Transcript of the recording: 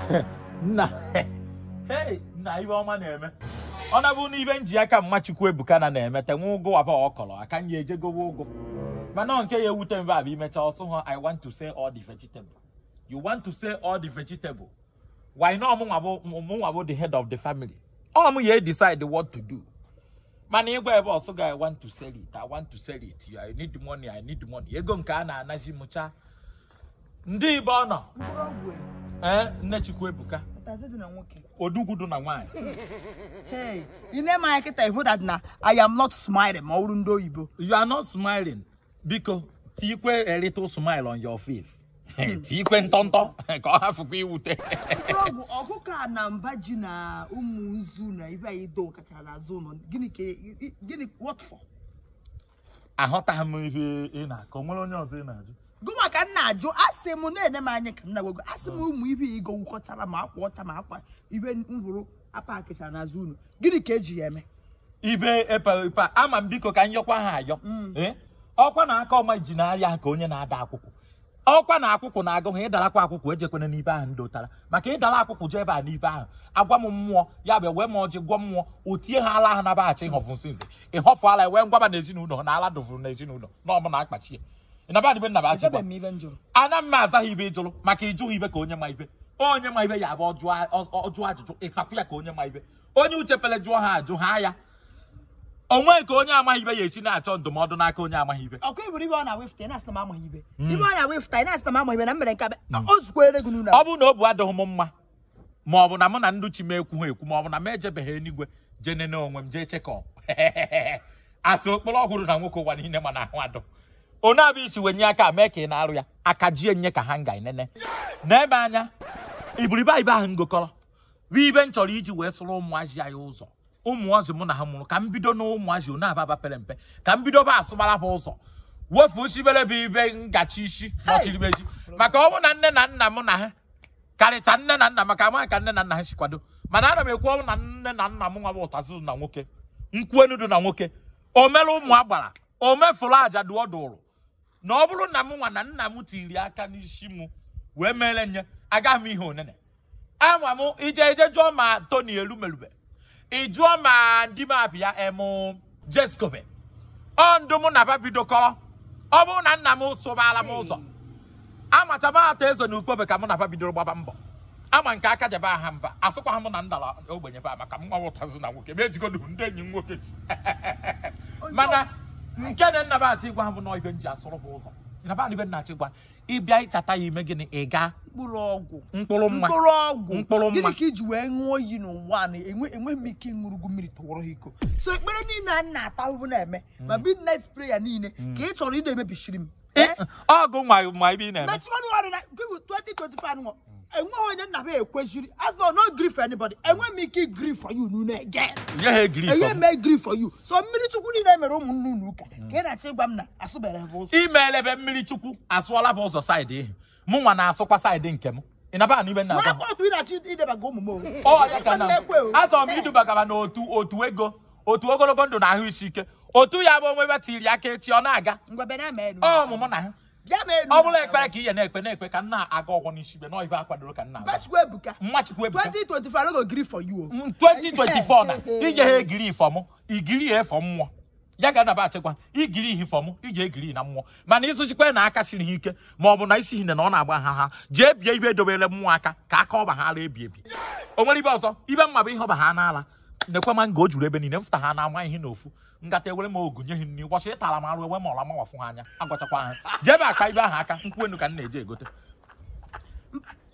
nna hey nna ibe ọma na-eme ọ na-abụ na ibe nji aka mma chukwu ebuka na na-emete nwa ụgụ waba ọkọrọ aka nye ejegowe ụgụ mana nke ya ewute mbe abụ imecha ọsụ ha i want to say all the vegetable you want to say all the vegetable why not mụnwa bụ mụnwa bụ the head of the family ọ mụ ya decide what to do mana ịgwa ebe ọsụ ga i want to sell it i want to sell it i need money i need money ego nke a na-anazi mụcha ndị ibe ọ nọ mkpụrụ ọgwụ ee nne chukwu ebuka ụtazị dị na nwoke odugwudu na nwaanyị hey ị na-eme anya kịta ihu that na i am not smiling ma ọ bụrụ ndị oyibo you are not smiling biko tikwe a little smile on your face tikwe ntọntọ ka ọ hafụkwa iwute mkpụrụ ọgwụ ọkụkọ a na mba ji na ụmụ nzu na ibe anyị do kacha n'azụ ụlọ gịnị ka ị- ị- gịnị what for aghọtaghị m ihe ị na-akọ nwere onye ọzọ ị na-ajụ gụnwa ka m na-ajụ asị m na-ene m anya ka m na-agwago asị m ụmụ ibe igo wụkọchara ma akwa ọcha ma akwa ibe m hụrụ apa akịcha n'azụ ụlọ gịnị ka eji ya eme ibe epe epe ama m biko ka m yọkwa ha ayọ Mm. Eh? ọkwa na aka ọma ji n'ahịa ka onye na-ada akwụkwọ ọkwa na akwụkwọ na-agụ ha ịdarakwa akwụkwọ ejekwana n'ibe ahụ ndotara maka ịdara akwụkwọ jee ebe a n'ibe ahụ agwa m mmụọ ya bụ wee ma ọjị gwọ mmụọ o tie ha ala ha nabaghachi ịhọfụ nsịnsị ịhọfụ ala wee ngwaba na ezinụlọ ha na ala dovuru na ezinụlọ na ọmụ na akpachi ya ịnabadịbe nnabachi echebe m ibe m jụrụ ana m aza ha ibe ịjụrụ maka ịjụghị ibe ka onye ma ibe onye ma ibe ya bụ ọjụọ ọjụọ ajụjụ ịsapụ ya ka onye ma ibe onye uche pele jụọ ha ajụ ha ya onwe ka onye amaghị ibe ya esi na-achọ ndụmọdụ n'aka onye amaghị ibe ọkụ iburu ibe ọ na-awefụta ị na-asị na m amaghị ibe Mm. ibe ọ na-awefụta ị na-asị na m amaghị ibe na m mere nke a o zukwere gị n'ụlọ ọ bụrụ na obu adịghị m mma ma ọ bụ na mụ na ndị chi m ekwu ha ekwu ma ọ bụ na m ejebeghị enigwe jee nene onwe m jee chekọ asị okporo ọhụrụ na nwoke ụwa niile ma na ahụ adụ onye abụ isi wenye aka mee ka ị na-arụ ya aka jie nye ka ha nga enene n'ebe anya iburibe ibe ahụ ngokọrọ bụ ibe m chọrọ iji wee sụrụ ụmụazị anyị ụzọ ụmụazị mụ na ha mụrụ ka m bido n'ụmụazị one ababa pere mpe ka m bido ba asụbara ha ụzọ wefu sibere bụ ibe ngachi isi nọchiribeji maka ọ bụ na nne na nna m na ha karịcha nne na nna maka amaghị ka nne na nna ha si kwado mana ana m ekwu ọ bụ na nne na nna m nwa bụ ụtazụ na nwoke nkwuenudu na nwoke o mere ụmụ agbara o mefuru aja dụọ dụrụ na ọ bụrụ na m nwa na nna m tiri aka n'isi m wee mere nye agaghị m ihe onene ama m ije ije jụọ ma toni elumelube ị jụọ ma ndị m abịa emu jeskobe ọ ndụ mụ na ba bidokọrọ ọ bụrụ na nna m sụbara m ụzọ amata m ata ezo na ukpobe ka mụ na ba bidoro gbaba mbọ ama nke aka jebe aha mba asụkwa m na ndara ogbenye ba maka m nwa ụtazụ na nwoke ma ejigodu ndị enyi m nwoke ji mana nke na nna batị gwa ha bụ na ibe m ji asụrụ ha ụzọ na ba ibe nna achị gwa ịbịa ịchata ya ime gịnị ị gaa mkpụrụ ọgwụ mkpụrụ mma mkpụrụ ọgwụ Mkpụrụ mma. gịnị ka iji wee ṅụọ iyi n'ụwa a na enwe enweghị m ike ịṅụrụgwu mmiri tọwọrọ ha iko so ekpere niile a na-ata ahụhụ na-eme ma midnight prayer niile ka ị chọrọ ị na-emebisiri m Ị- ọgụ nwa ma ibe ị na-eme mechikọnụ ọrụ na nke bụ 2025 nọ enweghị onye nna m ekwesịrị as no no gree for anybody enweghị m ike gree for you n'une again nye ha egiri enye ifo m gree for you so mmiri chukwu niile mere ụmụnne unu ụka ka ị na-achọ ịgwa m na asụbere ha ụzọ imeela ebe mmiri chukwu asụọla bụ ụzọ saịdị ihe mụ nwa na-asụkwa saịdị nke m ị naba na ibe nna agwa n'aka otu ị na-achọ idebaga ụmụ m o. ọ ya ka na Ekwe o. achọrọ m idubagaba n'otu otu ego otu ogologo ndụ na ahụ isi ike otu ya bụ onwe ebe tiri aka echi ọ na-aga ngwa bịa na-eme enu ọ ọmụmụ na ha bịa mee enu ọ bụrụ ekpere ka ihe na-ekpe na-ekpe ka m na-aga ọgwọ n'isi ibe nọ ibe akwadoro ka m na-aga Bachukwu ebuka mmachukwu ebuka 2025 no go gree for you o. Mm, 2024 na ije ha egiri ifọm igiri ya efọ mmụọ ya ga anaba achịkwa igiri ihe ifọm iji egiri na mmụọ mana ịzụchikwa na aka siri ha ike ma ọ bụ na isi hine na ọ na-agba ha ha jee bie ibe edobere mmụọ aka ka aka ọba ha ara ebi ebi o nwere ibe ọzọ ibe mma bụ ihe ọba ha n'ala nekwe ma nga o juru ebe niile mfụta ha na-ama ihe n'ofu ngata ewere m ogu nye ha nri ụbọchị ịtara m arụ ewe ma ọla mawafụ ha anya agwachakwa ha jebe aka ibe ahụ aka nkwụ enu ka m na-eje egote